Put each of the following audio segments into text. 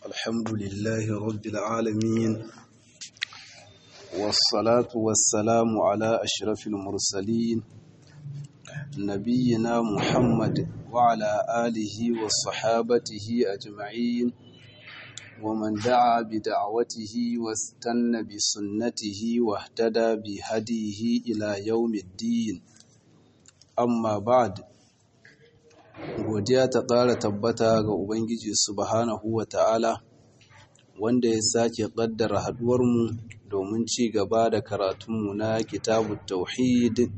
الحمد لله رب العالمين والصلاة والسلام على أشرف المرسلين نبينا محمد وعلى آله وصحابته أجمعين ومن دعا بدعوته واستنى بسنته واهتدى بهديه إلى يوم الدين amma ba'd godiya ta ƙara tabbata ga ubangiji subhanahu wa ta'ala wanda ya sake ƙaddara haɗuwarmu domin ci gaba da karatunmu na kitabut tauhid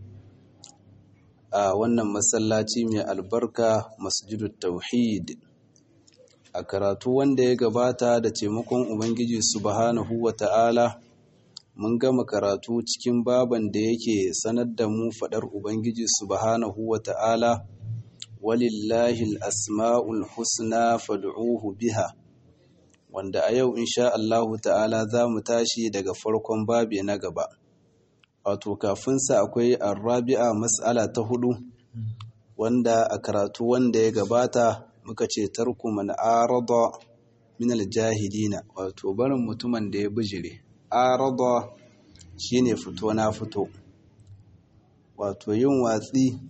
a wannan masallaci mai albarka masjidut tauhid a karatu wanda ya gabata da taimakon ubangiji subhanahu wa ta'ala mun gama karatu cikin baban da yake sanar da mu faɗar Ubangiji subhanahu wa ta'ala, walillahi asma'ul husna fad'uhu biha, wanda a yau insha Allahu ta'ala za mu tashi daga farkon babi na gaba. Wato, kafinsa akwai arrabi'a mas'ala ta hudu, wanda a karatu wanda ya gabata muka ce tarku man arada min aljahilina, wato barin mutumin da ya bijire. arada shine fito na fito wato yin watsi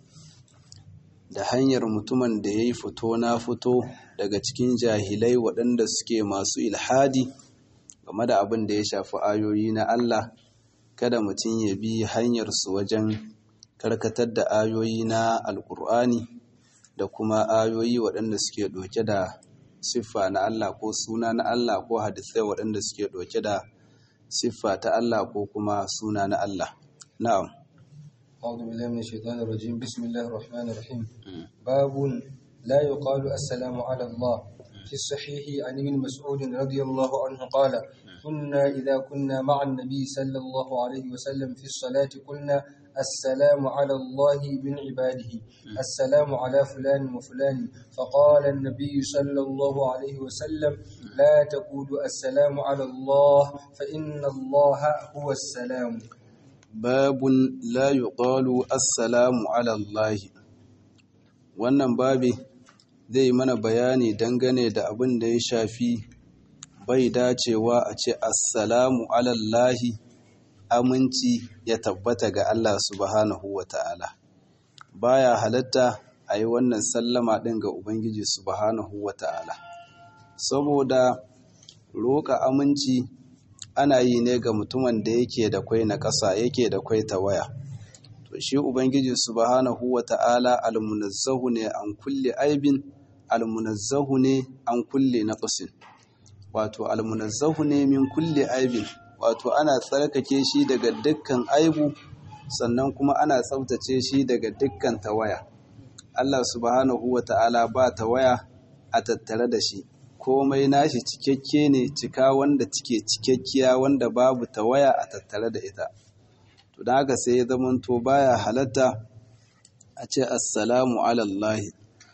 da hanyar mutumin da ya yi fito na fito daga cikin jahilai waɗanda suke masu ilhadi game da abin da ya shafi ayoyi na Allah kada mutum ya bi hanyarsu wajen karkatar da ayoyi na alkur'ani da kuma ayoyi waɗanda suke ɗauke da siffa na Allah ko suna na Allah ko hadisai waɗanda suke ɗauke da siffa ta Allah ko kuma suna na Allah. Na'am. أعوذ بالله من الشيطان الرجيم بسم الله الرحمن الرحيم باب لا يقال السلام على الله في الصحيح عن ابن مسعود رضي الله عنه قال كنا إذا كنا مع النبي صلى الله عليه وسلم في الصلاة قلنا السلام على الله من عباده السلام على فلان وفلان فقال النبي صلى الله عليه وسلم لا تقولوا السلام على الله فإن الله هو السلام باب لا يقال السلام على الله wannan babi zai mana bayani dangane da abin da ya shafi bai dacewa a ce assalamu alallahi aminci ya tabbata ga Allah subhanahu wa ta'ala baya halatta a yi wannan sallama ɗin ga Ubangiji subhanahu wa ta'ala saboda roƙa aminci ana yi ne ga mutumin da yake da kwai na ƙasa yake da kwai ta waya to shi Ubangiji subhanahu wa ta'ala almunazzahu ne an kulle aibin almunazzahu ne an kulle na ƙasin wato almunazzahu ne min kulle aibin wato ana tsarkake shi daga dukkan aibu sannan kuma ana tsaftace shi daga dukkan tawaya Allah subhanahu wa ta'ala ba tawaya a tattare da shi komai nashi cikakke ne cika wanda cike cikakkiya wanda babu tawaya a tattare da ita to da haka sai ya zamanto baya halatta a ce assalamu alallahi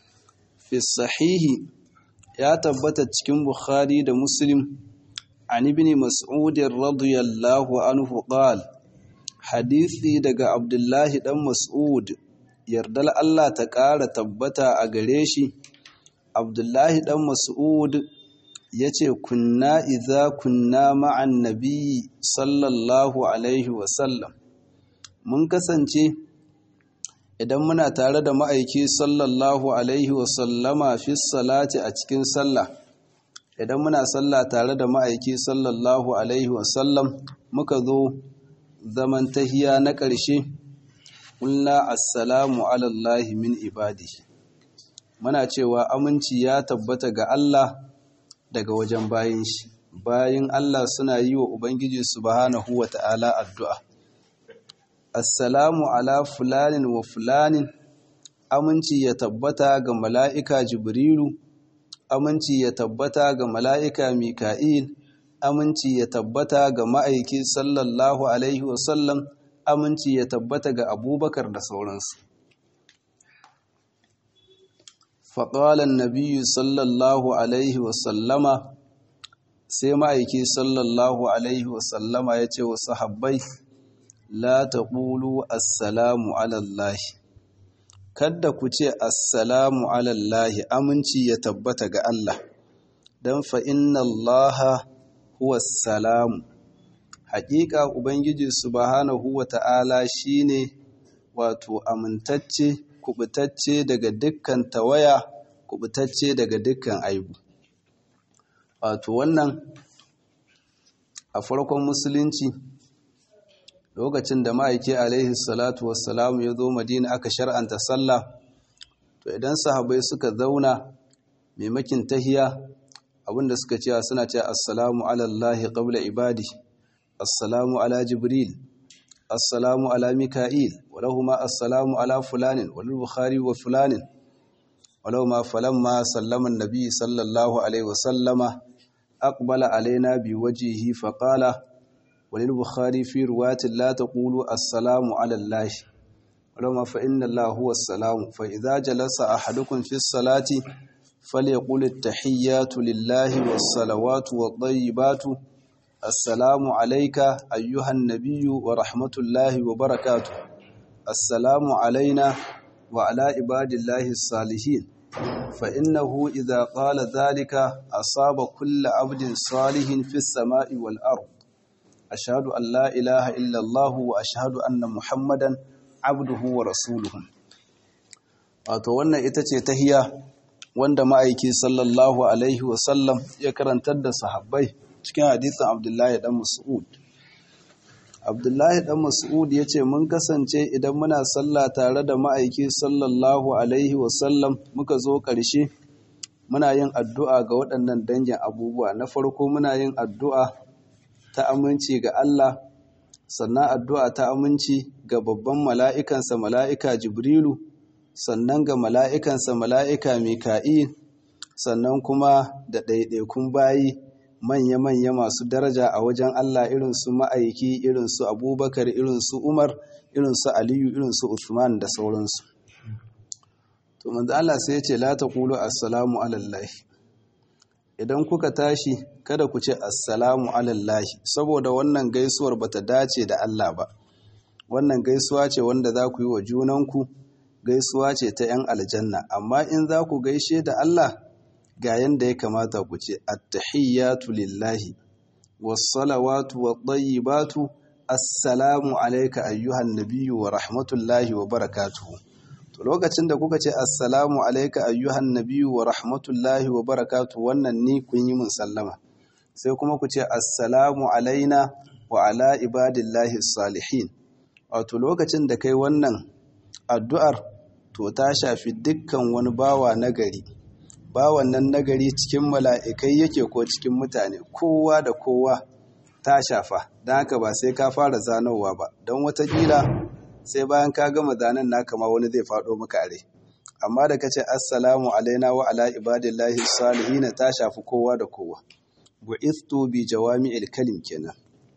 fi sahihi ya tabbata cikin bukhari da muslim عن ابن مسعود رضي الله عنه قال حديثي daga Abdullahi dan Mas'ud yardal Allah ta ƙara tabbata a gare shi Abdullahi dan Mas'ud yace kunna idza kunna ma'an nabi sallallahu alaihi wa sallam mun kasance idan muna tare da ma'aiki sallallahu alaihi wa sallama fi salati a cikin sallah idan muna sallah tare da ma'aiki sallallahu alaihi wasallam muka zo zaman tahiya na ƙarshe ƙulla assalamu alallahi min ibadi muna cewa aminci ya tabbata ga Allah daga wajen bayin shi bayin Allah suna yi wa Ubangiji subhanahu wa ta'ala addu'a assalamu ala fulanin wa fulanin aminci ya tabbata ga mala'ika jibrilu aminci ya tabbata ga mala'ika Mika'il, aminci ya tabbata ga ma'aiki sallallahu Alaihi wasallam, aminci ya tabbata ga abubakar da sauransu. Faƙalan Nabiyu sallallahu Alaihi wasallama sai ma'aiki sallallahu Alaihi wasallama ya ce wa sahabbai, La ta ƙulu assalamu alallahi. kadda ku ce assalamu alallahi aminci ya tabbata ga Allah dan fa inna allaha huwa salamu haƙiƙa ubangiji subhanahu wata'ala shine wato amintacce kubutacce daga dukkan tawaya kubutacce daga dukkan aibu wato wannan a farkon musulunci lokacin da ma'aiki alaihi salatu wassalamu ya zo madina aka shar'anta sallah to idan sahabai suka zauna maimakin tahiya abinda suka cewa suna cewa assalamu ala allahi qabla ibadi assalamu ala jibril assalamu ala mika'il walahuma assalamu ala fulanin walil bukhari wa fulanin walahuma falamma sallama an-nabi sallallahu alaihi wasallama aqbala alaina biwajhihi faqala walil bukhari fi riwayatin la taqulu assalamu ala allahi walahuma fa inna allaha huwa as-salam fa idza jalasa ahadukum fi as-salati فليقول التحيات لله والصلوات والطيبات السلام عليك أيها النبي ورحمة الله وبركاته السلام علينا وعلى عباد الله الصالحين فإنه إذا قال ذلك أصاب كل عبد صالح في السماء والأرض أشهد أن لا إله إلا الله وأشهد أن محمدا عبده ورسوله وأتوانا إتتي تهيا wanda ma'aiki sallallahu alaihi wasallam ya karantar da sahabbai cikin hadisin abdullahi dan mas'ud abdullahi dan mas'ud ya ce mun kasance idan muna sallah tare da ma'aiki sallallahu alaihi wasallam muka zo ƙarshe muna yin addu'a ga waɗannan dangin abubuwa na farko muna yin addu'a ta aminci ga Allah sannan addu'a ta aminci ga babban mala'ikansa mala'ika jibrilu sannan ga mala'ikansa mala'ika Mika'il, sannan kuma da ɗaiɗaikun bayi manya-manya masu daraja a wajen Allah irinsu ma'aiki, irinsu Abubakar, irinsu Umar, irinsu Aliyu, irinsu Usman da sauransu. To, manzo Allah sai ce, La ta ƙulu Assalamu alallahi. Idan kuka tashi, kada ku ce Assalamu alallahi, saboda wannan gaisuwar bata dace da Allah ba. Wannan gaisuwa ce wanda za ku yi wa junanku, gaisuwa ce ta 'yan aljanna amma in za ku gaishe da Allah ga yanda ya kamata ku ce attahiyyatu lillahi wassalawatu wattayyibatu assalamu alayka ayyuhan nabiyyu wa rahmatullahi wa barakatuhu to lokacin da kuka ce assalamu alayka ayyuhan nabiyyu wa rahmatullahi wa barakatuhu wannan ni kun yi mun sallama sai kuma ku ce assalamu alaina wa ala ibadillahi salihin wato lokacin da kai wannan addu'ar to ta shafi dukkan wani bawa nagari bawan nan nagari cikin mala'ikai yake ko cikin mutane kowa da kowa ta shafa don haka ba sai ka fara zanowa ba don watakila sai bayan ka gama zanen naka ma wani zai faɗo maka are amma da ka ce assalamu alaina wa ala ibadillahi salihina ta shafi kowa da kowa wa istu bi jawami'il kalim kenan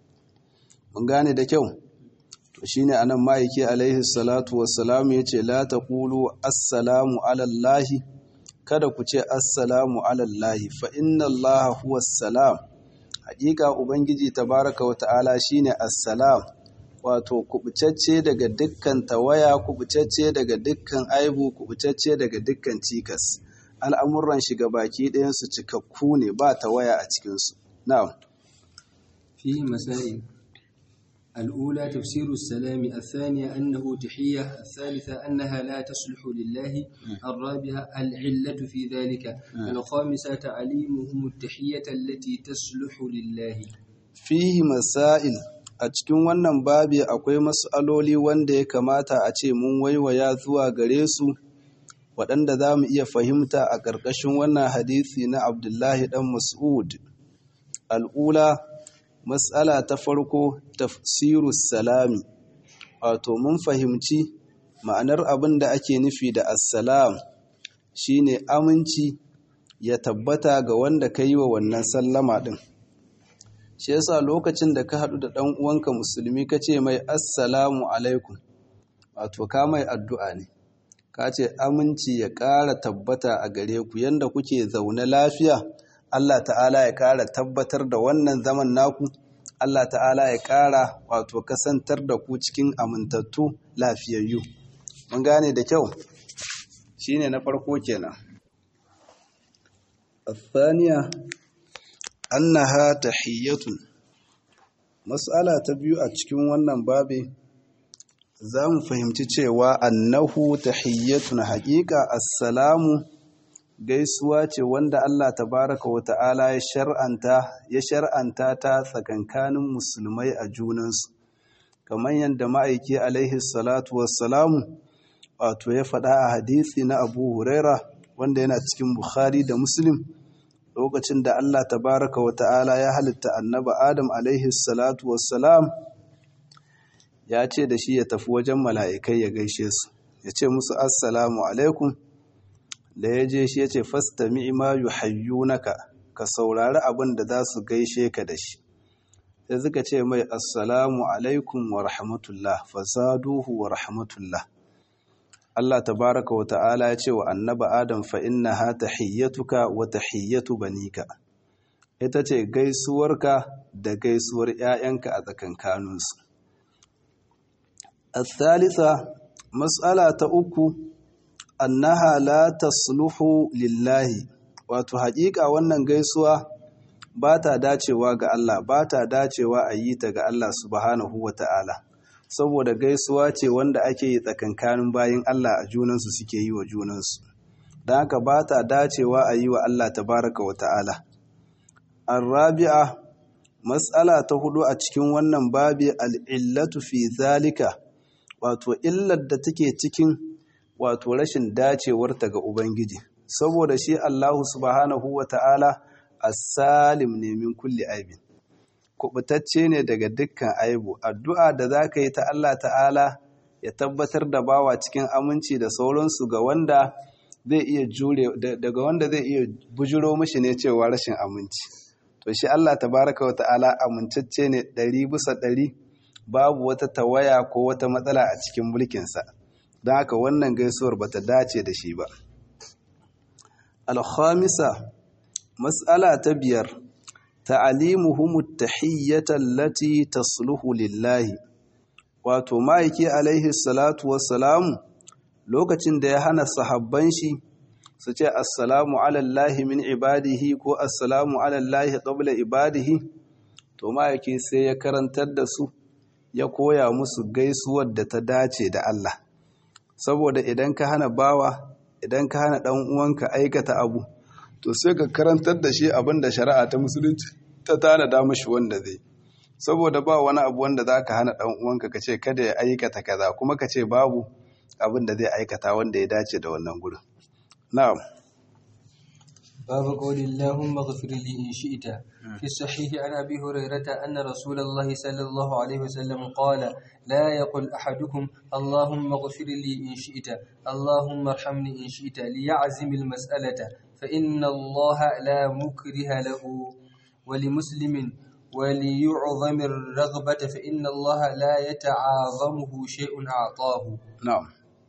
mun gane da kyau to shine anan ma'aiki alaihi salatu wassalamu yace la taqulu assalamu ala allahi kada ku ce assalamu ala allahi fa inna allaha huwa salam hakika ubangiji tabaraka wa ta'ala shine assalam wato kubucacce daga dukkan tawaya kubucacce daga dukkan aibu kubucacce daga dukkan cikas al'amuran shiga baki ɗayan su cikakku ne ba tawaya a cikin su na'am فيه مسائل الأولى تفسير السلام الثانية أنه تحية الثالثة أنها لا تصلح لله الرابعة العلة في ذلك الخامسة تعليمهم التحية التي تصلح لله fihi masail a cikin wannan babi akwai mas'aloli wanda ya kamata a ce mun waiwaya zuwa gare su waɗanda za mu iya fahimta a ƙarƙashin wannan hadisi na abdullahi ɗan mas'ud al'ula matsala ta farko tafsiru salami wato mun fahimci ma'anar abin da ake nufi da assalam shine aminci ya tabbata ga wanda ka yi wa wannan sallama ɗin shi yasa lokacin da ka haɗu da ɗan uwanka musulmi ka ce mai assalamu alaikum wato ka mai addu'a ne ka ce aminci ya ƙara tabbata a gare ku yanda kuke zaune lafiya Allah ta'ala ya ƙara tabbatar da wannan zaman naku Allah ta'ala ya ƙara wato kasantar da ku cikin amintattu lafiyayyu mun gane da kyau shine na farko kenan الثانية أنها تحية مسألة تبيو أتشكين wannan babi za mu fahimci cewa annahu tahiyyatun haƙiƙa assalamu gaisuwa ce wanda Allah tabaraka wa ta'ala ya shar'anta ya shar'anta ta tsakankanin musulmai a junansu kamar yadda ma'aiki alaihi salatu wassalamu wato ya faɗa a hadisi na Abu Huraira wanda yana cikin Bukhari da Muslim lokacin da Allah tabaraka wa ta'ala ya halitta annaba Adam alaihi salatu wassalam ya ce da shi ya tafi wajen mala'ikai ya gaishe su ya ce musu assalamu alaikum da ya je shi ya ce fastami ma yuhayyunaka ka saurari abin da za su gaishe ka da shi sai suka ce mai assalamu alaikum wa rahmatullah fasaduhu wa rahmatullah Allah tabaraka wa ta'ala ya ce wa annaba Adam fa innaha tahiyyatuka wa tahiyyatu banika ita ce gaisuwarka da gaisuwar ‘ya'yanka a tsakankaninsu. الثالثة مسألة أكو أنها لا تصلح لله wato haƙiƙa wannan gaisuwa ba ta dacewa ga Allah ba ta dacewa a yi ta ga Allah subhanahu wa ta'ala saboda gaisuwa ce wanda ake yi tsakankanin bayan Allah a junansu suke yi wa junansu don haka ba ta dacewa a yi wa Allah tabaraka wa ta'ala arrabi'a matsala ta hudu a cikin wannan babi al'illatu fi zalika wato illar da take cikin wato rashin dacewarta ga Ubangiji saboda shi Allahu subhanahu wa ta'ala as-salim ne min kulli aibin kubutacce ne daga dukkan aibu addu'a da za ka yi ta Allah ta'ala ya tabbatar da bawa cikin aminci da sauransu ga wanda zai iya jure daga wanda zai iya bujiro mishi ne cewa rashin aminci to shi Allah tabaraka wa ta'ala amintacce ne ɗari bisa ɗari babu wata tawaya ko wata matsala a cikin mulkinsa don haka wannan gaisuwar ba ta dace da shi ba alhamisa matsala ta biyar ta'alimuhumu tahiyyata allati tasluhu lillahi wato ma'aiki alaihi salatu wassalamu lokacin da ya hana sahabban shi su ce assalamu alallahi min ibadihi ko assalamu alallahi qabla ibadihi to ma'aiki sai ya karantar da su ya koya musu gaisuwar da ta dace da Allah saboda idan ka hana bawa idan ka hana dan uwanka aikata abu to sai ka karantar da shi abin da shari'a ta musulunci ta tanada mashi wanda zai saboda ba wani abu wanda za ka hana dan uwanka ka ce kada ya aikata kaza kuma ka ce babu abin da zai aikata wanda ya dace da wannan gurin na'am باب قول اللهم اغفر لي إن شئت في الصحيح عن أبي هريرة أن رسول الله صلى الله عليه وسلم قال لا يقل أحدكم اللهم اغفر لي إن شئت اللهم ارحمني إن شئت ليعزم المسألة فإن الله لا مكره له ولمسلم وليعظم الرغبة فإن الله لا يتعاظمه شيء أعطاه na'am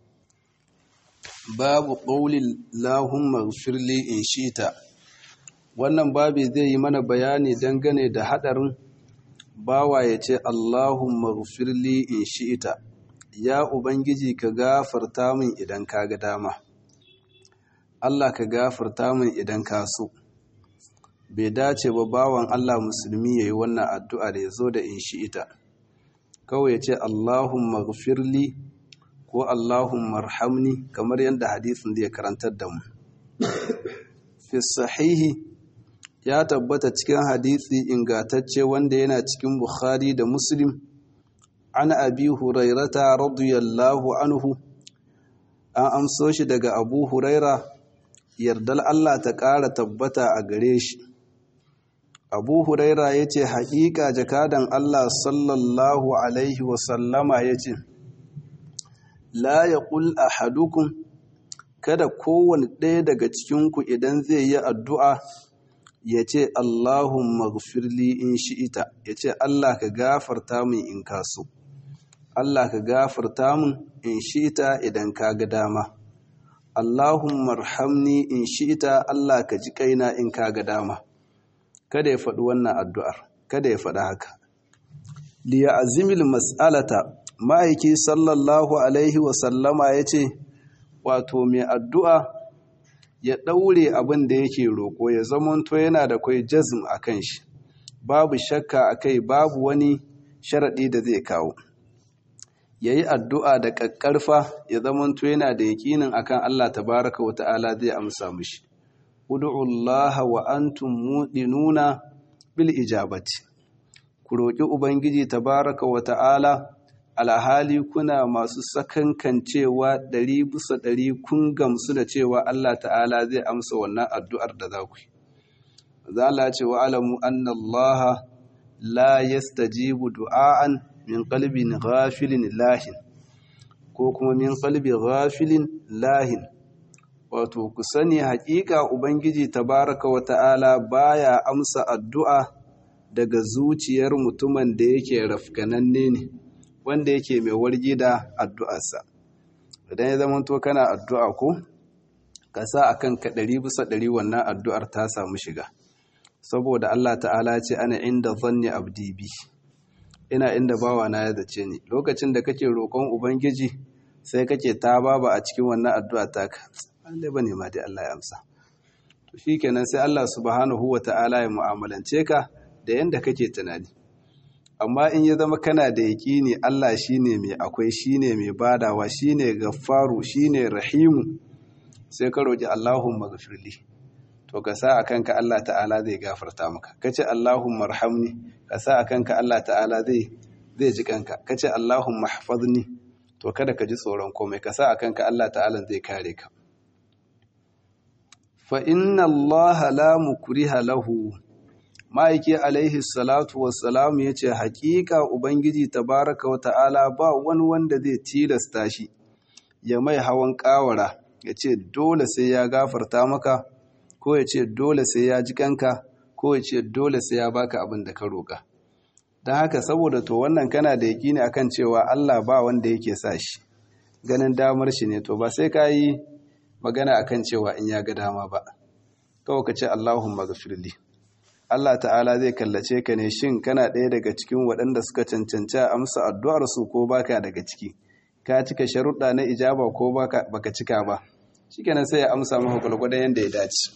babu ƙaulin lahumma firli in shita wannan babi zai yi mana bayani dangane da haɗarin bawa ya ce allahumma firli in shita ya ubangiji ka gafarta min idan ka ga dama allah ka gafarta min idan ka so bai dace ba bawan allah musulmi ya yi wannan addu'a da ya zo da in shita kawai ya ce allahumma firli ko Allahumma marhamni kamar yadda hadisin da ya karantar da mu. Fi sahihi ya tabbata cikin hadisi ingatacce wanda yana cikin Bukhari da Muslim an abi hurairata radiyallahu anhu an amso shi daga abu huraira yardal Allah ta ƙara tabbata a gare shi. Abu Huraira ya ce, Haƙiƙa jakadan Allah sallallahu Alaihi wasallama ya ce, la ya ƙul a hadukun kada kowane ɗaya daga cikinku idan zai yi addu'a ya ce Allahun magfirli in shi'ita ya ce Allah ka gafarta min in kaso Allah ka gafarta min in shi'ita idan ka ga dama Allahun marhamni in shi'ita Allah ka ji kaina in ka ga dama kada ya faɗi wannan addu'ar kada ya faɗi haka liya azimil mas'alata ma'aiki sallallahu alaihi wasallama ya ce wato mai addu'a ya ɗaure abin da yake roƙo ya zamanto yana da kwai jazm a kan shi babu shakka a kai babu wani sharaɗi da zai kawo ya yi addu'a da ƙaƙƙarfa ya zamanto yana da yaƙinin akan Allah tabaraka wa ta'ala zai amsa mishi ud'ullaha wa antum muɗinuna bil ijabati ku roƙi ubangiji tabaraka wa ta'ala alhali kuna masu sakankancewa ɗari bisa ɗari kun gamsu da cewa Allah ta'ala zai amsa wannan addu'ar da za ku yi. Za la ce wa alamu anna Allah la yastajibu du'a'an min qalbin ghafilin lahin ko kuma min qalbi ghafilin lahin wato ku sani haƙiƙa ubangiji tabaraka wa ta'ala baya amsa addu'a daga zuciyar mutumin da yake rafkananne ne wanda yake mai wargi da addu'arsa idan ya zama to kana addu'a ko ka sa a kanka ɗari bisa ɗari wannan addu'ar ta samu shiga saboda Allah ta'ala ce ana inda zanni abdi bi ina inda bawa na ya zace ni lokacin da kake roƙon ubangiji sai kake ta baba a cikin wannan addu'a taka Allah bane ma dai Allah ya amsa to shikenan sai Allah subhanahu wa ta'ala ya mu'amalance ka da yanda kake tunani amma in ya zama kana da yaƙini Allah shine mai akwai shine mai badawa shine gaffaru shine rahimu sai ka roƙi Allahumma ghafirli to ka sa a kanka Allah ta'ala zai gafarta maka kace Allahumma arhamni ka sa a kanka Allah ta'ala zai zai ji kanka kace Allahumma ihfazni to kada ka ji tsoron komai ka sa a kanka Allah ta'ala zai kare ka fa inna Allah la mukriha lahu ma'aiki alaihi salatu wassalamu ya ce haƙiƙa ubangiji tabaraka wa ta'ala ba wani wanda zai tilasta shi ya mai hawan ƙawara ya ce dole sai ya gafarta maka ko ya ce dole sai ya ji kanka ko ya ce dole sai ya baka abin da ka roƙa don haka saboda to wannan kana da yaƙini akan cewa Allah ba wanda yake sa shi ganin damar shi ne to ba sai ka yi magana akan cewa in ya ga dama ba kawai ka ce Allahumma ghafirli Allah ta'ala zai kallace ka ne shin kana ɗaya daga cikin waɗanda suka cancanci amsa addu'ar su ko baka daga ciki ka cika sharuɗa na ijaba ko baka cika ba shikenan sai ya amsa maka gwalgwadon yadda ya dace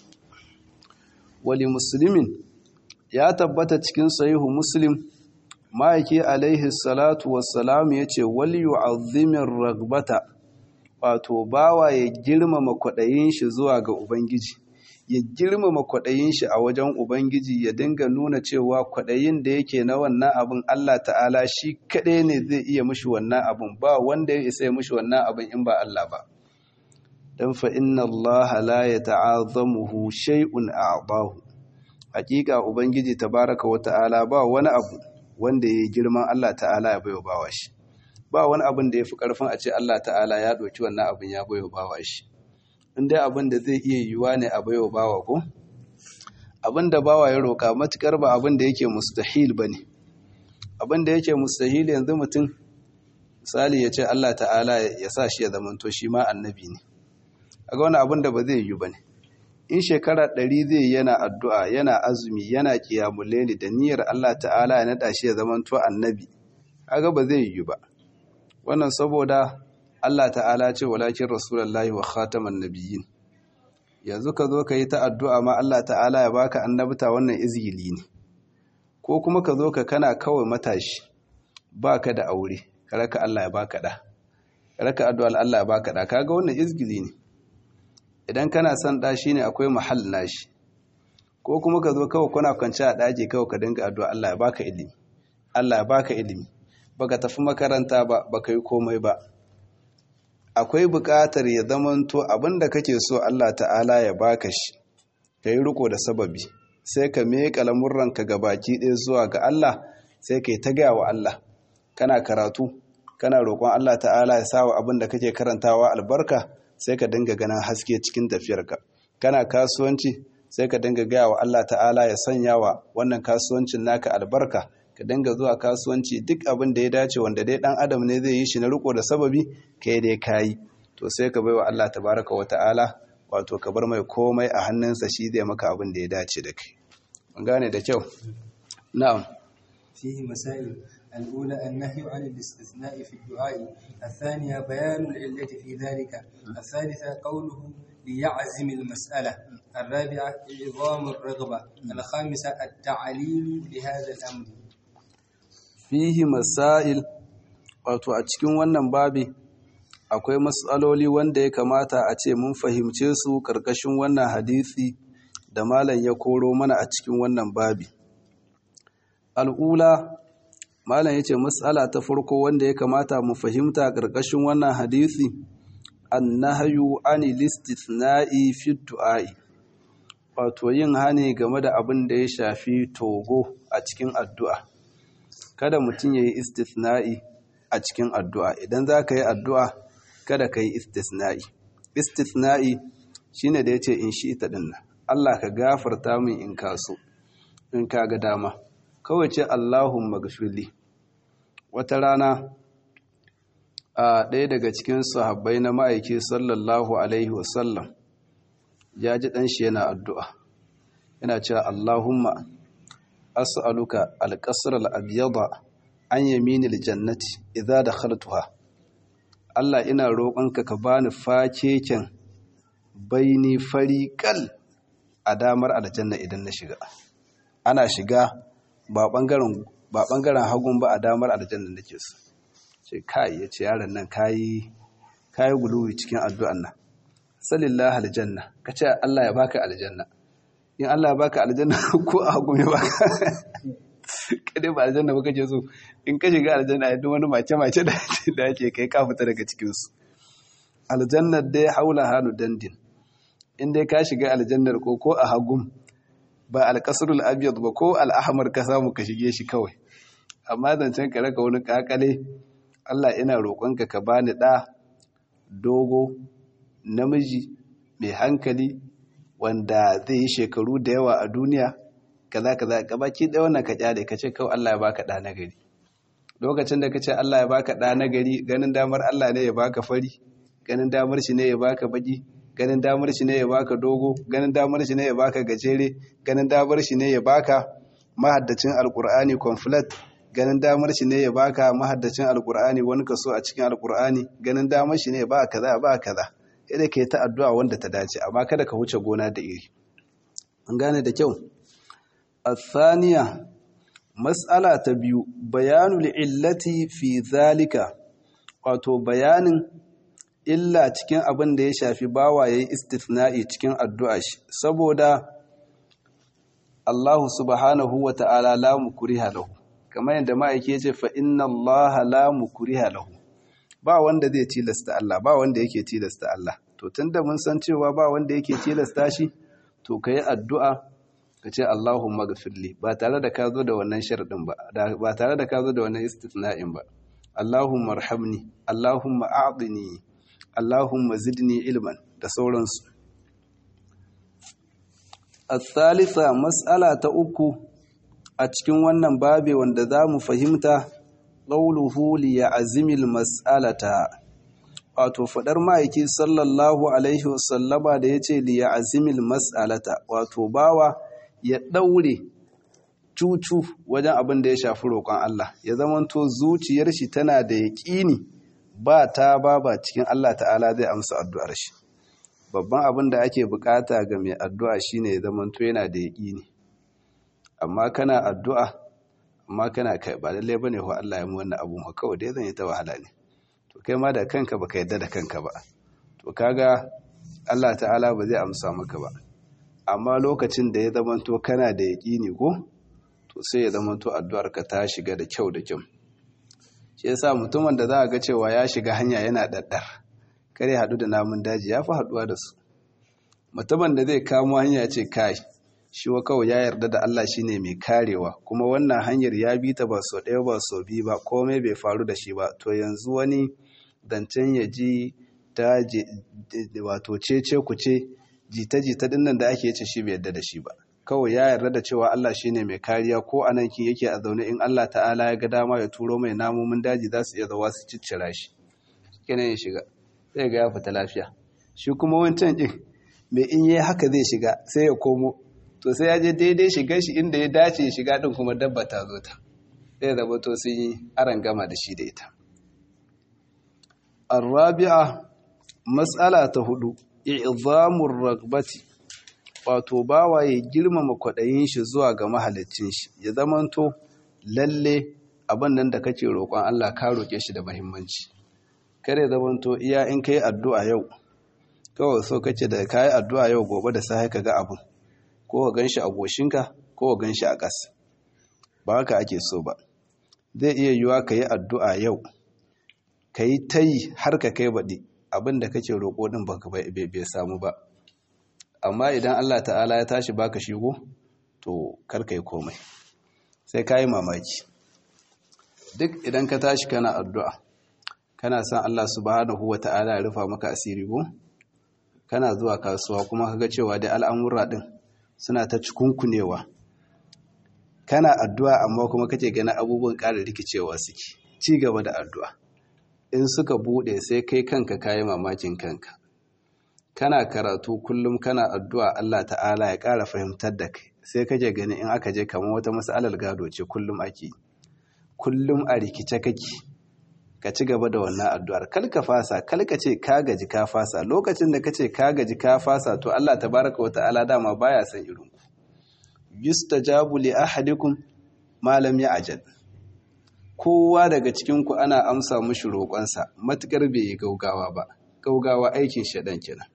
wali muslimin ya tabbata cikin sahihu muslim ma'aiki alaihi salatu wassalam ya ce wal yu'azzimin ragbata wato bawa ya girmama kwaɗayin shi zuwa ga ubangiji ya girmama kwaɗayin shi a wajen Ubangiji ya dinga nuna cewa kwaɗayin da yake na wannan abin Allah ta'ala shi kaɗai ne zai iya mushi wannan abin ba wanda ya isa ya mushi wannan abin in ba Allah ba. Don fa inna Allah la ya ta'azamuhu shay'un a'dahu. Hakika Ubangiji tabaraka wa ta'ala ba wani abu wanda ya girman Allah ta'ala ya bayo bawa shi. Ba wani abin da ya fi ƙarfin a ce Allah ta'ala ya ɗauki wannan abin ya bayo bawa shi. in dai abin da zai iya yiwuwa ne a baiwa bawa ko abin da bawa ya roƙa matukar ba abin da yake mustahil ba ne abin da yake mustahil yanzu mutum misali ya ce Allah ta'ala ya sa shi ya zamanto shi ma annabi ne a ga wani abin da ba zai yiwu ba ne in shekara ɗari zai yana addu'a yana azumi yana kiyamuleni da niyyar Allah ta'ala ya naɗa shi ya zamanto annabi kaga ba zai yiwu ba wannan saboda Allah ta'ala ce walakin rasulullahi wa khataman nabiyyin yanzu ka zo ka yi ta addu'a ma Allah ta'ala ya baka annabta wannan izgili ne ko kuma ka zo ka kana kawai matashi baka da aure ka raka Allah ya baka da ka raka addu'a Allah ya baka da kaga wannan izgili ne idan kana son da shine akwai mahall nashi ko kuma ka zo kawai kuna kwance a daji kawai ka dinga addu'a Allah ya baka ilimi Allah ya baka ilimi baka tafi makaranta ba baka yi komai ba akwai buƙatar ya zamanto abinda kake so Allah ta'ala ya baka shi ka yi riko da sababi sai ka meƙa lamurranka ga baki ɗaya zuwa ga Allah sai ka yi ta gaya wa Allah kana karatu kana roƙon Allah ta'ala ya sawa abin da kake karantawa albarka sai ka dinga ganin haske cikin tafiyarka kana kasuwanci sai ka dinga gaya wa Allah ta'ala ya sanya wa wannan kasuwancin naka albarka ka dinga zuwa kasuwanci duk abin da ya dace wanda dai dan adam ne zai yi shi na riko da sababi kai dai kayi to sai ka baiwa Allah tabaraka wa ta'ala wato ka bar mai komai a hannunsa shi zai maka abin da ya dace da kai mun gane da kyau na'am فيه مسائل الأولى النهي عن الاستثناء في الدعاء الثانية بيان العلة في ذلك الثالثة قوله ليعزم المسألة الرابعة إعظام الرغبة الخامسة التعليل لهذا الأمر fihi masail wato a cikin wannan babi akwai matsaloli wanda ya kamata a ce mun fahimce su karkashin wannan hadisi da malam ya koro mana a cikin wannan babi al'ula malam yace matsala ta farko wanda ya kamata mu fahimta karkashin wannan hadisi annahyu anil istithna'i fi du'a'i wato yin hani game da abin da ya shafi togo a cikin addu'a kada mutum ya yi istithna'i a cikin addu'a idan za ka yi addu'a kada ka yi istithna'i istithna'i shi ne da ya ce in shi ita ɗin Allah ka gafarta min in kaso in ka ga dama kawai ce Allahun magashuli wata rana a ɗaya daga cikin sahabbai na ma'aiki sallallahu alaihi wasallam ya ji ɗanshi yana addu'a yana cewa Allahumma as'aluka alƙasar al'abiyada an yamini aljannati idza dakhaltuha Allah ina roƙonka ka bani fakeken baini fariƙal a damar aljanna idan na shiga ana shiga ba ɓangaren ba ɓangaren hagun ba a damar aljanna nake so ce kai yace yaron nan kayi kayi guluwi cikin addu'an nan sallallahu aljanna kace Allah ya baka aljanna in Allah ya baka aljanna ko a hagu ya baka kada ba aljanna baka ce so in ka shiga aljanna ya wani mace mace da da yake kai ka fita daga cikin su aljannar dai haula halu dandin in dai ka shiga aljannar ko ko a hagum ba alkasrul abyad ba ko al-ahmar ka samu ka shige shi kawai amma zancen ka raka wani kakale Allah ina roƙonka ka bani da dogo namiji mai hankali wanda zai yi shekaru da yawa a duniya kaza kaza gabaki ɗaya wannan ka kyale ka ce kawai Allah ya baka ɗa nagari lokacin da ka ce Allah ya baka ɗa nagari ganin damar Allah ne ya baka fari ganin damar shi ne ya baka baki ganin damar shi ne ya baka dogo ganin damar shi ne ya baka gajere ganin damar shi ne ya baka mahaddacin alkur'ani complete ganin damar shi ne ya baka mahaddacin alkur'ani wani kaso a cikin alkur'ani ganin damar shi ne ya baka kaza ba kaza sai ka yi ta addu'a wanda ta dace amma kada ka wuce gona da iri an gane da kyau athaniya mas'ala ta biyu bayanul illati fi zalika wato bayanin illa cikin abin da ya shafi bawa yayi istithna'i cikin addu'a shi saboda Allah subhanahu wa ta'ala la mukriha lahu kamar yadda ma'aike ya ce fa inna Allah la mukriha lahu ba wanda zai tilasta Allah ba wanda yake tilasta Allah to tunda mun san cewa ba wanda yake tilasta shi to kai addu'a ka ce Allahumma ghfirli ba tare da ka zo da wannan sharadin ba ba tare da ka zo da wannan istithna'in ba Allahumma arhamni Allahumma a'dini Allahumma zidni ilman da sauransu الثالثة مسألة uku a cikin wannan babe wanda za mu fahimta ƙauluhu liya'azimil mas'alata wato faɗar ma'aiki sallallahu alaihi wasallama da ya ce liya'azimil mas'alata wato bawa ya ɗaure cucu wajen abin da ya shafi roƙon Allah ya zamanto zuciyar shi tana da yaƙini ba ta ba ba cikin Allah ta'ala zai amsa addu'ar shi babban abin da ake bukata ga mai addu'a shine ya zamanto yana da yaƙini amma kana addu'a amma kana kai ba lallai bane ko Allah ya mu wannan abu ma kawai dai zan yi ta wahala ne to kai ma da kanka baka yadda da kanka ba to kaga Allah ta'ala ba zai amsa maka ba amma lokacin da ya zamanto kana da yaƙini ko to sai ya zamanto addu'ar ka ta shiga da kyau da kyau shi yasa mutumin da za a ga cewa ya shiga hanya yana daddar kare haɗu da namun daji ya fi haɗuwa da su mutumin da zai kamo hanya ce kai shi wa kawai ya yarda da Allah shine mai karewa kuma wannan hanyar ya bi ta ba so ɗaya ba so biyu ba komai bai faru da shi ba to yanzu wani zancen ya ji ta wato cece ku ce jita-jita dinnan da ake ce shi bai yarda da shi ba kawai ya yarda da cewa Allah shine mai kariya ko a nan kin yake a zaune in Allah ta'ala ya ga dama ya turo mai namomin daji za su iya zawa su ciccira shi kenan ya shiga zai ga ya fita lafiya shi kuma wancan ɗin mai in yi haka zai shiga sai ya komo to sai ya je daidai shiga shi inda ya dace shiga ɗin kuma dabba ta zo ta zai zama to sun yi aran gama da shi da ita arrabi'a matsala ta hudu i'zamur ragbati wato bawa ya girmama kwaɗayin shi zuwa ga mahalicin shi ya zamanto lalle abin nan da kake roƙon Allah ka roƙe shi da muhimmanci kare zamanto iya in kai addu'a yau kawai so kace da kai addu'a yau gobe da sai ka ga abin ko ka ganshi a goshinka ko ka ganshi a ƙasa ba haka ake so ba zai iya yiwa ka yi addu'a yau ka yi ta yi har ka kai baɗi abin da kake roƙo ɗin ba bai samu ba amma idan Allah ta'ala ya tashi baka shigo to karka yi komai sai ka yi mamaki duk idan ka tashi kana addu'a kana son Allah subhanahu wa ta'ala ya rufa maka asiri ko kana zuwa kasuwa kuma kaga cewa dai al'amura ɗin suna ta cikunkunewa kana addu'a amma kuma kake ganin abubuwan ƙara rikicewa suke ci gaba da addu'a in suka bude sai kai kanka kayi mamakin kanka kana karatu kullum kana addu'a Allah ta'ala ya ƙara fahimtar da kai sai kake gani in aka je kamar wata mas'alar gado ce kullum ake kullum a rikice kake ka ci gaba da wannan addu'ar kal ka fasa kal ka ce ka gaji ka fasa lokacin da kace ka gaji ka fasa to Allah tabaraka wa ta'ala dama baya son irin ku yustajabu li ahadikum ma lam ya'jal kowa daga cikin ku ana amsa mushi roƙonsa matukar bai yi gaugawa ba gaugawa aikin shedan kenan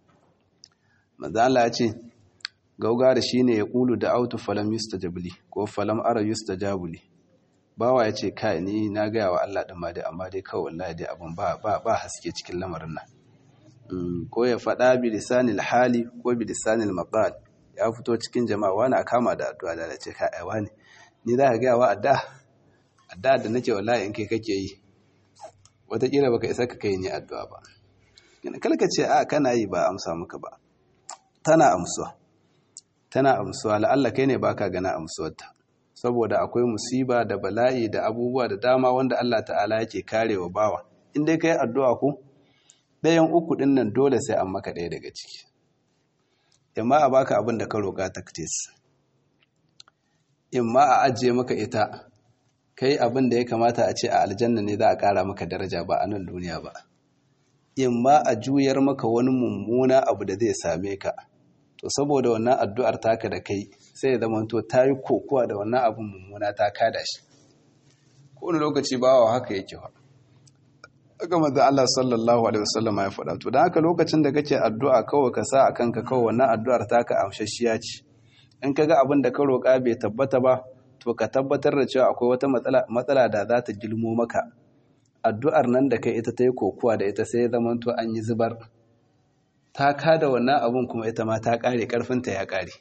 manzo Allah ya ce gaugawa da shine ya kulu da autu falam yustajabli ko falam ara yustajabli bawa ya ce kai ni na gaya wa Allah ɗin ma dai amma dai kawai wallahi dai abin ba ba haske cikin lamarin nan ko ya faɗa bi lisanil hali ko bi lisanil maqal ya fito cikin jama'a wani a kama da addu'a da ce kai ai wani ni za ka gaya wa adda adda da nake wallahi in kai kake yi wataƙila baka isa ka kai ni addu'a ba kala ka ce a kana yi ba amsa maka ba tana amsuwa tana amsuwa la'alla kai ne baka gana amsuwarta saboda akwai musiba da bala'i da abubuwa da dama wanda Allah ta'ala yake karewa bawa in dai kai addu'a ko ɗayan uku ɗin nan dole sai an maka ɗaya daga ciki imma a baka abin da ka roƙa taktis imma a ajiye maka ita kai abin da ya kamata a ce a aljanna ne za a ƙara maka daraja ba a nan duniya ba imma a juyar maka wani mummuna abu da zai same ka to saboda wannan addu'ar taka da kai sai ya zamanto ta yi kokowa da wannan abin mummuna ta kada shi kowane lokaci bawa haka yake wa aka maza Allah sallallahu alaihi wasallam ya faɗa to don haka lokacin da kake addu'a kawai ka sa a kanka kawai wannan addu'ar taka amshashiya ce in ka ga abin da ka roƙa bai tabbata ba to ka tabbatar da cewa akwai wata matsala da za ta gilmo maka addu'ar nan da kai ita ta yi kokowa da ita sai ya zamanto an yi zubar ta kada wannan abun kuma ita ma ta ƙare ƙarfinta ya ƙare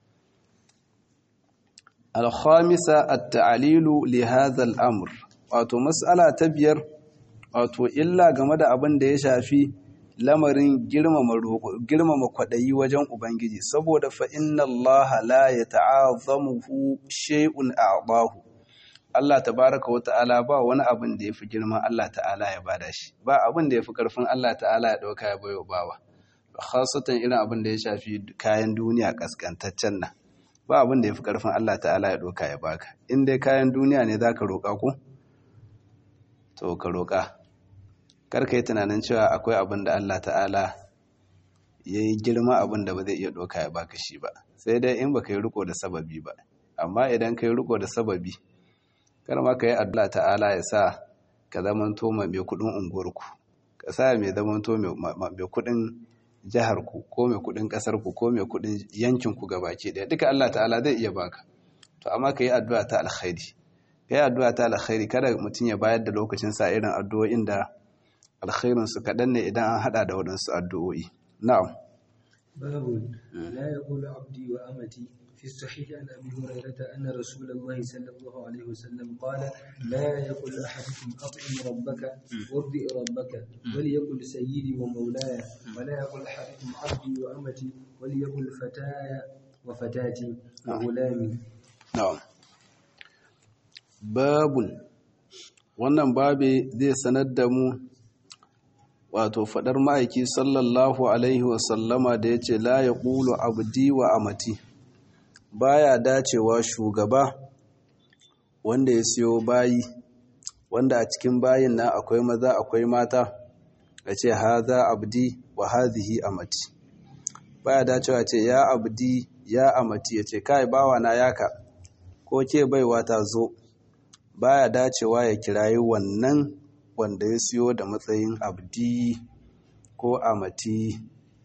alhamisa at-ta'lilu li hadha al-amr wato mas'ala ta biyar wato illa game da abin da ya shafi lamarin girmama girmama kwadayi wajen ubangiji saboda fa inna Allah la yata'azamuhu shay'un a'dahu Allah tabaraka wa ta'ala ba wani abin da yafi girman Allah ta'ala ya bada shi ba abin da yafi karfin Allah ta'ala ya dauka ya bayo bawa khasatan irin abin da ya shafi kayan duniya kaskantaccen nan ba abin da ya fi ƙarfin Allah ta'ala ya ɗoka ya baka in dai kayan duniya ne za ka roƙa ku to ka roƙa karka yi tunanin cewa akwai abin da Allah ta'ala ya yi girma abin da ba zai iya ɗoka ya baka shi ba sai dai in ba ka yi riko da sababi ba amma idan ka yi riko da sababi kar ma ka yi Allah ta'ala ya sa ka zamanto mai kuɗin unguwarku ka sa mai zamanto mai kuɗin jiharku ko mai kudin kasarku ko mai kudin yankinku gabaki daya duka Allah ta'ala zai iya baka to amma ka yi addu'a ta alkhairi ka yi addu'a ta alkhairi kada mutum ya bayar da lokacin sa irin addu'o'in da alkhairin su kaɗan ne idan an hada da waɗansu addu'o'i na'am باب لا يقول عبدي وأمتي في الصحيح عن أبي هريرة أن رسول الله صلى الله عليه وسلم قال لا يقول أحدكم أطعم ربك وارضي ربك وليقل سيدي ومولاي ولا يقول أحدكم عبدي وأمتي وليقل فتاي وفتاتي وغلامي na'am babun wannan babe zai sanar da mu wato fadar ma'aiki sallallahu alaihi wasallama da ya ce la ya ƙulu abdi wa amati baya dacewa shugaba wanda ya siyo bayi wanda a cikin bayin na akwai maza akwai mata ya ce haza abdi wa hadhihi amati baya dacewa ce ya abdi ya amati yace kai bawa na yaka ko ke baiwa ta zo baya dacewa ya kirayi wannan wanda ya siyo da matsayin abdi ko amati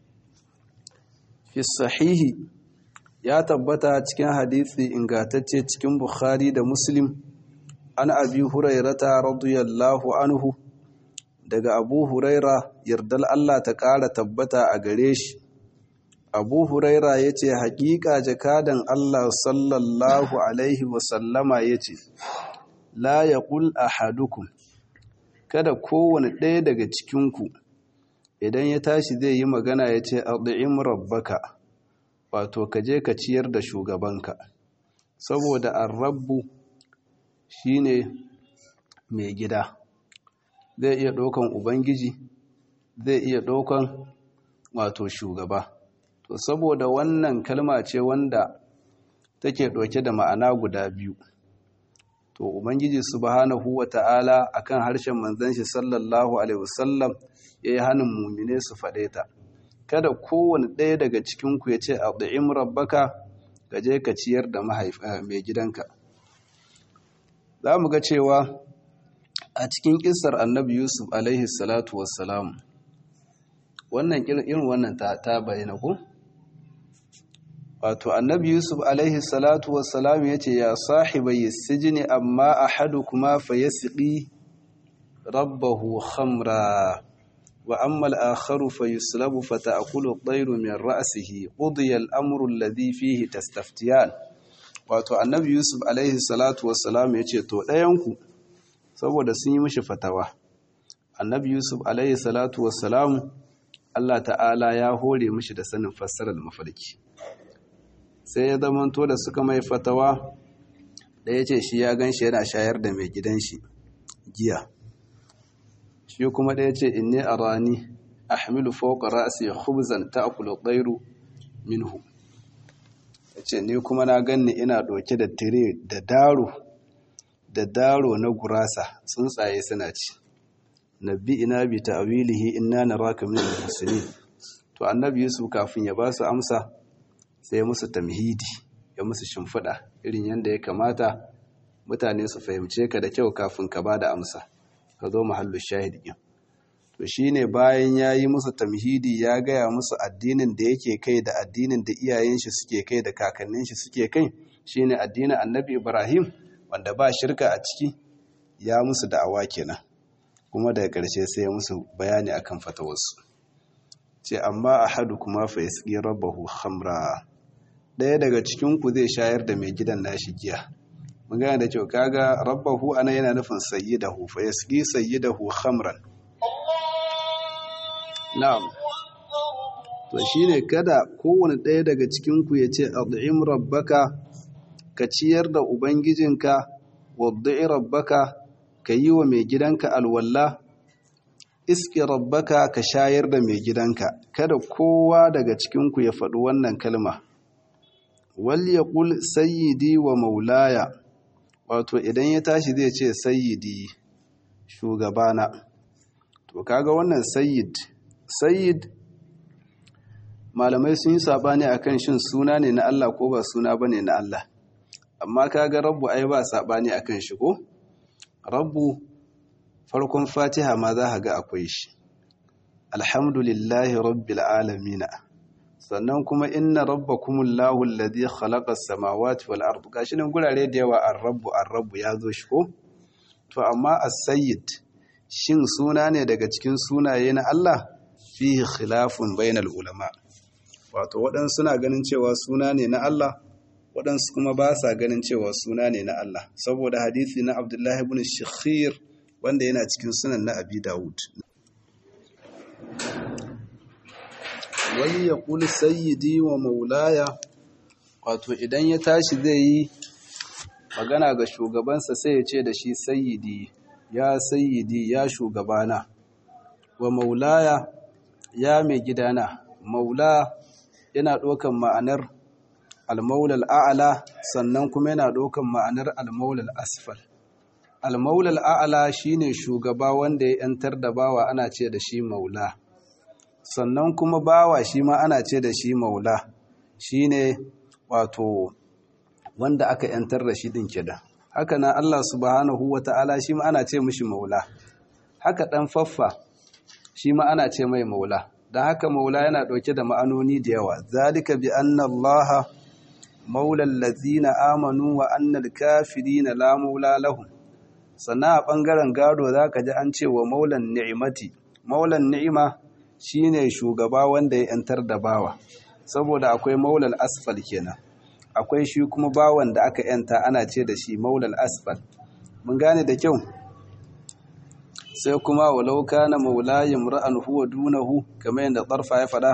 fi sahihi ya tabbata cikin hadisi ingantacce cikin bukhari da muslim an abi hurairata radiyallahu anhu daga abu huraira yardal Allah ta ƙara tabbata a gare shi abu huraira ya ce haƙiƙa jakadan Allah sallallahu alaihi wasallama ya ce la ya ƙul a hadukun kada kowane ɗaya daga cikinku idan ya tashi zai yi magana ya ce arzi'im rabbaka wato ka je ka ciyar da shugabanka saboda an rabbu shine mai gida zai iya ɗaukan ubangiji zai iya ɗaukan wato shugaba to saboda wannan kalma ce wanda take ɗauke da ma'ana guda biyu to ubangiji subhanahu wata'ala akan harshen manzon shi sallallahu alaihi wasallam yayi hanin mumine su faɗe ta kada kowane ɗaya daga cikin ku ya ce ad'im rabbaka ka je ka ciyar da mai gidanka za mu ga cewa a cikin kisar annabi yusuf alaihi salatu wassalam wannan irin wannan ta bayyana ku wato annabi yusuf alaihi salatu wassalam ya ce ya sahibai sijini amma ahadukuma fa yasqi rabbahu khamra wa amma al-akharu fa yuslabu fa ta'kulu at-tayru min ra'sihi qudiya al-amru alladhi fihi tastaftiyan wato annabi yusuf alaihi salatu wassalam ya ce to ɗayanku saboda sun yi mishi fatawa annabi yusuf alaihi salatu wassalam allah ta'ala ya hore mishi da sanin fassarar mafarki sai ya zamanto da suka mai fatawa da ya ce shi ya gan shi yana shayar da mai gidan shi giya shi kuma da ya ce inni a rani a hamilu fauka ra'asi khubzan ta'kulu tsairu minhu ya ce ni kuma na ganni ina ɗauke da tire da daro da daro na gurasa tsuntsaye suna ci nabbi ina bi ta'wilihi inna naraka min al-muslimin to annabi yusuf kafin ya ba su amsa sai ya musu tamhidi ya musu shimfiɗa irin yadda ya kamata mutane su fahimce ka da kyau kafin ka ba da amsa ka zo mahallu shahid ɗin to shine bayan ya yi musu tamhidi ya gaya musu addinin da yake kai da addinin da iyayen shi suke kai da kakannin shi suke kai shine addinin annabi ibrahim wanda ba shirka a ciki ya musu da'awa kenan kuma daga ƙarshe sai ya musu bayani akan fatawarsu ce amma ahadu kuma fa yasqi rabbahu khamra ɗaya daga cikin ku zai shayar da mai gidan nashi giya mun gane da kyau kaga rabbahu ana yana nufin sayyidahu fa yasqi sayyidahu khamran na'am to shine kada kowane ɗaya daga cikin ku ya ce ad'im rabbaka ka ciyar da ubangijinka wadda'i rabbaka ka yi wa mai gidanka alwalla iski rabbaka ka shayar da mai gidanka kada kowa daga cikinku ya faɗi wannan kalma wal yaqul sayyidi wa maulaya wato idan ya tashi zai ce sayyidi shugabana to kaga wannan sayyid sayyid malamai sun yi sabani akan shin suna ne na Allah ko ba suna bane na Allah amma kaga rabbu ai ba sabani akan shi ko rabbu farkon fatiha ma za ga akwai shi alhamdulillahi rabbil alamin sannan kuma inna rabbakumullahu alladhi khalaqa as-samawati wal ardi gashi nan gurare da yawa ar-rabbu ar-rabbu ya zo shi ko to amma as-sayyid shin suna ne daga cikin sunaye na Allah fihi khilafun bainal ulama wato waɗansu suna ganin cewa suna ne na Allah waɗansu kuma ba sa ganin cewa suna ne na Allah saboda hadithi na Abdullahi ibn Shikhir wanda yana cikin sunan na Abi Dawud wai ya kuli sayyidi wa maulaya wato idan ya tashi zai yi magana ga shugabansa sai ya ce da shi sayyidi ya sayyidi ya shugabana wa maulaya ya mai gidana maula yana ɗaukan ma'anar almaulal a'ala sannan kuma yana ɗaukan ma'anar almaulal asfal almaulal a'ala shine shugaba wanda ya yantar da bawa ana ce da shi maula sannan kuma bawa shi ma ana ce da shi maula shine wato wanda aka yantar da shi din kida haka na Allah subhanahu wata'ala shi ma ana ce mishi maula haka dan faffa shi ma ana ce mai maula dan haka maula yana dauke da ma'anoni da yawa zalika bi anna Allah maula allazina amanu wa anna al-kafirina la maula lahum sannan a bangaren gado zaka ji an ce wa maulan ni'imati maulan ni'ima shine shugaba wanda ya yantar da bawa saboda akwai maulal asfal kenan akwai shi kuma bawan da aka yanta ana ce da shi maulal asfal mun gane da kyau sai kuma walau kana maulayin ra'an huwa dunahu kamar yadda tsarfa ya fada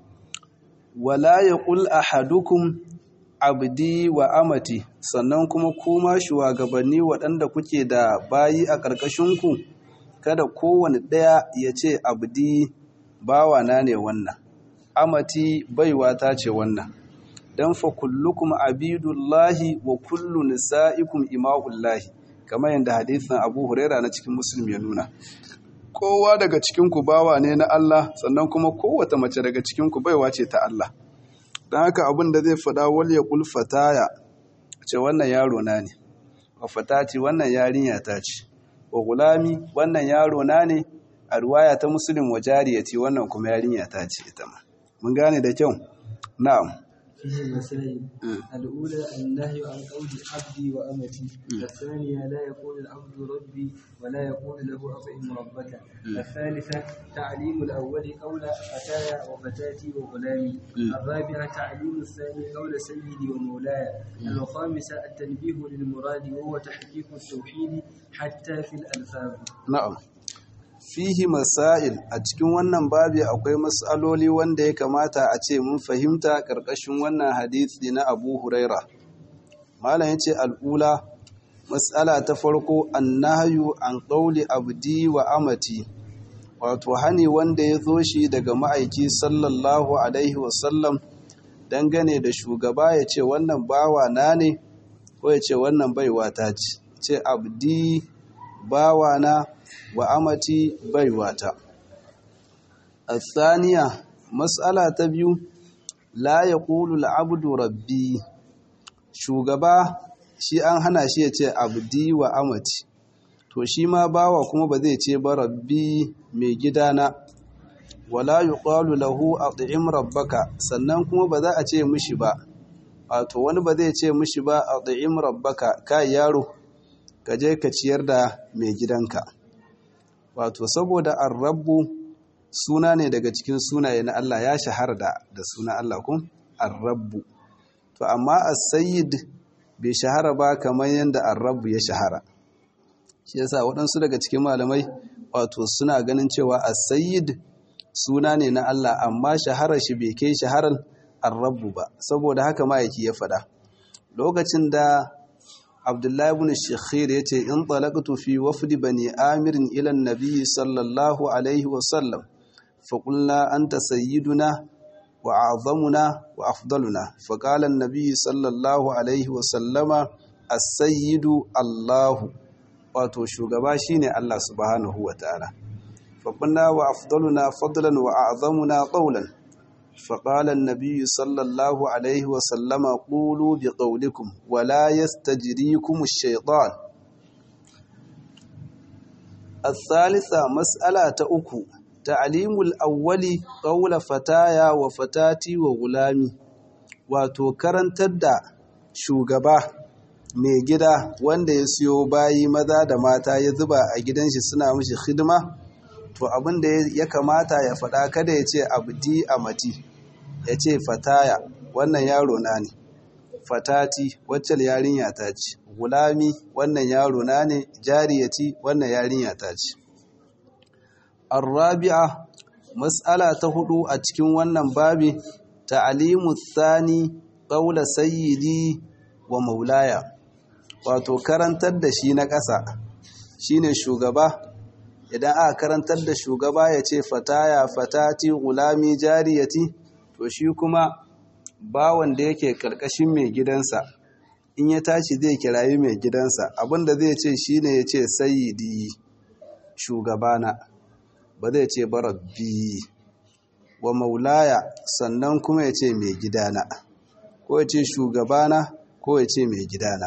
wala yaqul ahadukum abdi wa amati sannan kuma kuma shugabanni waɗanda kuke da bayi a ƙarƙashinku kada kowane ɗaya ya ce abdi bawana ne wannan amati baiwa ta ce wannan dan fa kullukum abidullahi wa kullu nisaikum imaullahi kamar yadda hadisin Abu Huraira na cikin Muslim ya nuna kowa daga cikin ku bawa ne na Allah sannan kuma kowace mace daga cikin ku baiwa ce ta Allah dan haka abin da zai fada wal yaqul fataya ce wannan yaro na ne wa fatati wannan yarinya ta ce wa gulami wannan yaro na ne a ruwaya ta Muslim wa jariyati wannan kuma yarinya ta ce ita ma mun gane da kyau na'am فيه مسائل الأولى النهي عن قول عبدي وأمتي الثانية لا يقول العبد ربي ولا يقول له أطعم ربك الثالثة تعليم الأول قول فتايا وفتاتي وغلامي الرابعة تعليم الثاني قول سيدي ومولاي الخامسة التنبيه للمراد وهو تحقيق التوحيد حتى في الألفاظ na'am fihi masail a cikin wannan babi akwai matsaloli wanda ya kamata a ce mun fahimta ƙarƙashin wannan hadisi na Abu Huraira malam yace al'ula matsala ta farko annahyu an qawli abdi wa amati wato hani wanda ya zo shi daga ma'aiki sallallahu alaihi wasallam dangane da shugaba ya ce wannan bawa na ne ko ya ce wannan baiwa ta ce ce abdi bawa na wa amati baiwata الثانية مسألة تبيو لا يقول العبد ربي shugaba shi an hana shi ya ce abdi wa amati to shi ma bawa kuma ba zai ce ba rabbi mai gidana wala yuqalu lahu at'im rabbaka sannan kuma ba za a ce mishi ba wato wani ba zai ce mishi ba at'im rabbaka kai yaro ka je ka ciyar da mai gidanka wato saboda arrabu suna ne daga cikin sunaye na Allah ya shahara da da suna Allah kun arrabu to amma as-sayyid bai shahara ba kamar yanda arrabu ya shahara shi yasa waɗansu daga cikin malamai wato suna ganin cewa as-sayyid suna ne na Allah amma shahara shi bai kai shaharar arrabu ba saboda haka ma yake ya faɗa lokacin da Abdullahi ibn Shakhir yace in talaqtu fi wafdi bani Amir ila an-nabi sallallahu alaihi wa sallam fa qulna anta sayyiduna wa a'zamuna wa afdaluna fa qala an-nabi sallallahu alaihi wa sallama as-sayyidu Allah wato shugaba shine Allah subhanahu wa ta'ala fa qulna wa afdaluna fadlan wa a'zamuna qawlan فقال النبي صلى الله عليه وسلم قولوا بقولكم ولا يستجريكم الشيطان الثالثة مسألة أكو تعليم الأول قول فتايا وفتاتي وغلامي wato karantar da shugaba mai gida wanda ya siyo bayi maza da mata ya zuba a gidan shi suna mishi hidima to abin da ya kamata ya faɗa kada ya ce abdi amati ya ce fataya wannan yaro na ne fatati wacce yarinya ta ce gulami wannan yaro na ne jariyati wannan yarinya ta ce arrabi'a mas'ala ta hudu a cikin wannan babi ta'alimu thani qawla sayyidi wa maulaya wato karantar da shi na ƙasa shine shugaba idan aka karantar da shugaba ya ce fataya fatati gulami jariyati to shi kuma bawan da yake karkashin mai gidansa in ya tashi zai kirayi mai gidansa abinda zai ce shine ya ce sayyidi shugabana ba zai ce barabbi wa maulaya sannan kuma ya ce mai gidana ko ya ce shugabana ko ya ce mai gidana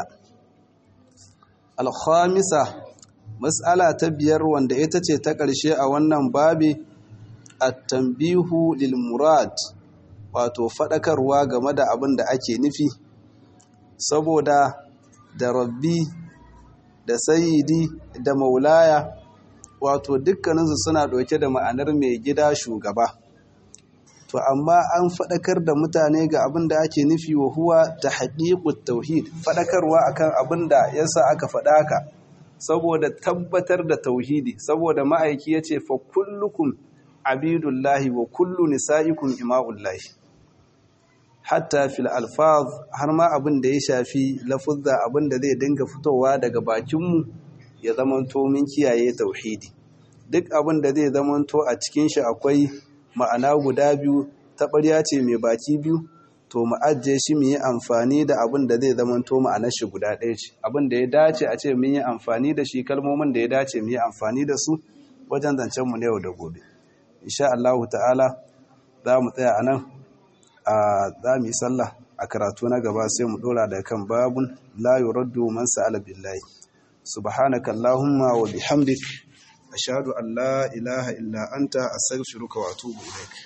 alhamisa matsala ta biyar wanda ita ce ta ƙarshe a wannan babi at-tanbihu lil murad wato faɗakarwa game da abin da ake nufi saboda da rabbi da sayidi da maulaya wato dukkaninsu suna ɗauke da ma'anar mai gida shugaba to amma an faɗakar da mutane ga abin da ake nufi wa huwa ta haƙiƙut tauhid faɗakarwa akan abin da yasa aka faɗa haka saboda tabbatar da tauhidi saboda ma'aiki ya ce fa kullukum abidullahi wa kullu nisa'ikum ima'ullahi hatta fil alfaz har ma abin da ya shafi lafuzza abin da zai dinga fitowa daga bakinmu ya zamanto min kiyaye tauhidi duk abin da zai zamanto a cikin shi akwai ma'ana guda biyu taɓarya ce mai baki biyu to mu ajiye shi mu yi amfani da abin da zai zamanto ma'anar shi guda ɗaya ce abin da ya dace a ce mun yi amfani da shi kalmomin da ya dace mu yi amfani da su wajen zancen mu na yau da gobe insha Allah ta'ala za mu tsaya a nan a za mu yi sallah a karatu na gaba sai mu dora da kan babun la yuraddu man sa'ala billahi subhanaka allahumma wa bihamdik ashhadu an la ilaha illa anta astaghfiruka wa atubu ilaik